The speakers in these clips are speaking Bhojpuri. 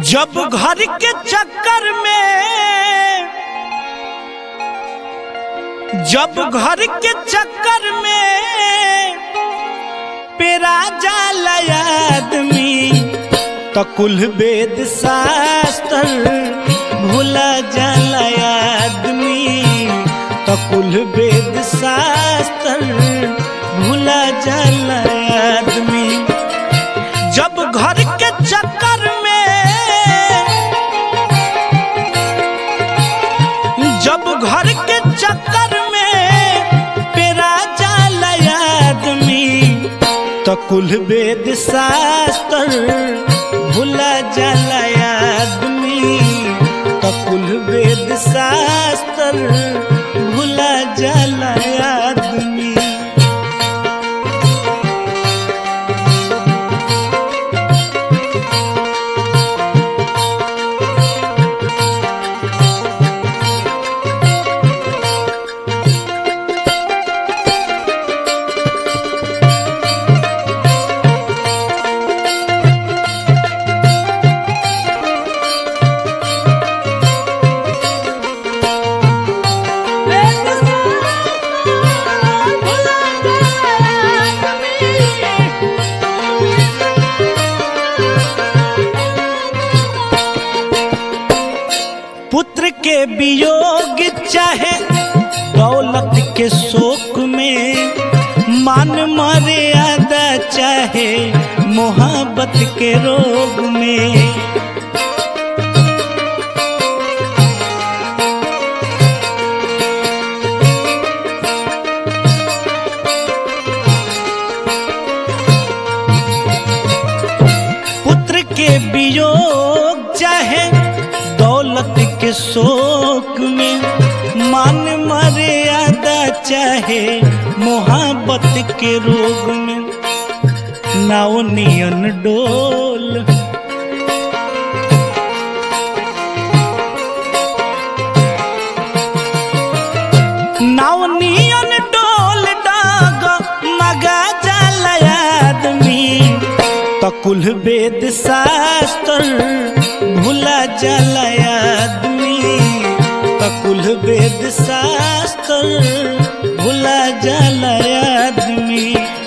जब घर के चक्कर में जब घर के चक्कर में पेरा जाला आदमी तो कुल वेद शास्त्र भूला जाला आदमी तो कुल वेद शास्त्र भूला जाला आदमी जब घर के चक्कर में जब घर के चक्कर में पेरा जाला आदमी तो कुल वेद शास्त्र भूला जाला आदमी तो कुल वेद शास्त्र भूला जाला आदमी पुत्र के वियोग चाहे दौलत के शोक में मान मर्यादा चाहे मोहब्बत के रोग में पुत्र के वियोग चाहे दौलत के शोक में मान मर्यादा चाहे मोहब्बत के रोग में नाव नियन डोल नाव नियन डोल डाग मगा जाला आदमी तो कुल वेद शास्त्र भूला जाला आदमी तो कुल वेद शास्त्र भूला जाला आदमी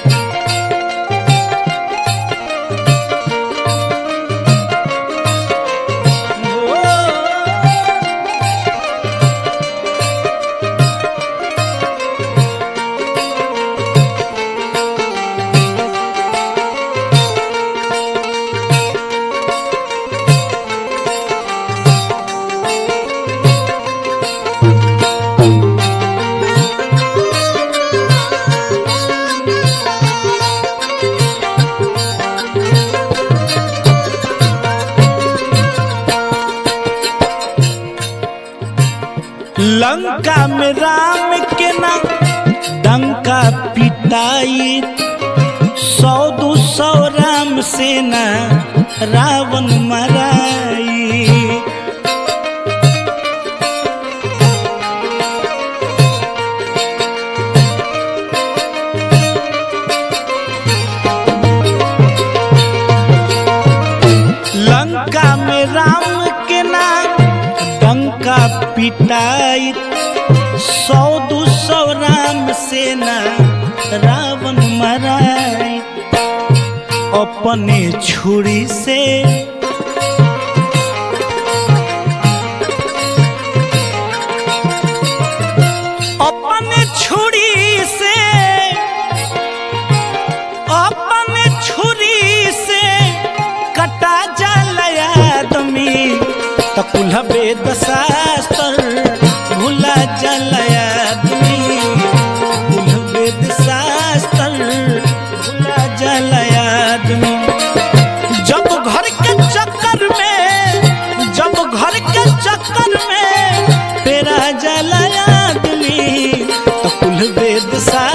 लंका में राम के नाम डंका पिटाई सौ दो सौ राम सेना रावण मराई लंका में राम के नाम डंका पिटाई सौ दो सौ राम सेना रावण मराई अपने छुरी से अपने छुरी से अपने छुरी से कटा जाला आदमी तो कुल वेद शास्त्र भूला जाला आदमी कुल वेद शास्त्र भूला जाला आदमी जब घर के चक्कर में जब घर के चक्कर में तेरा जाला आदमी तो कुल वेद शास्त्र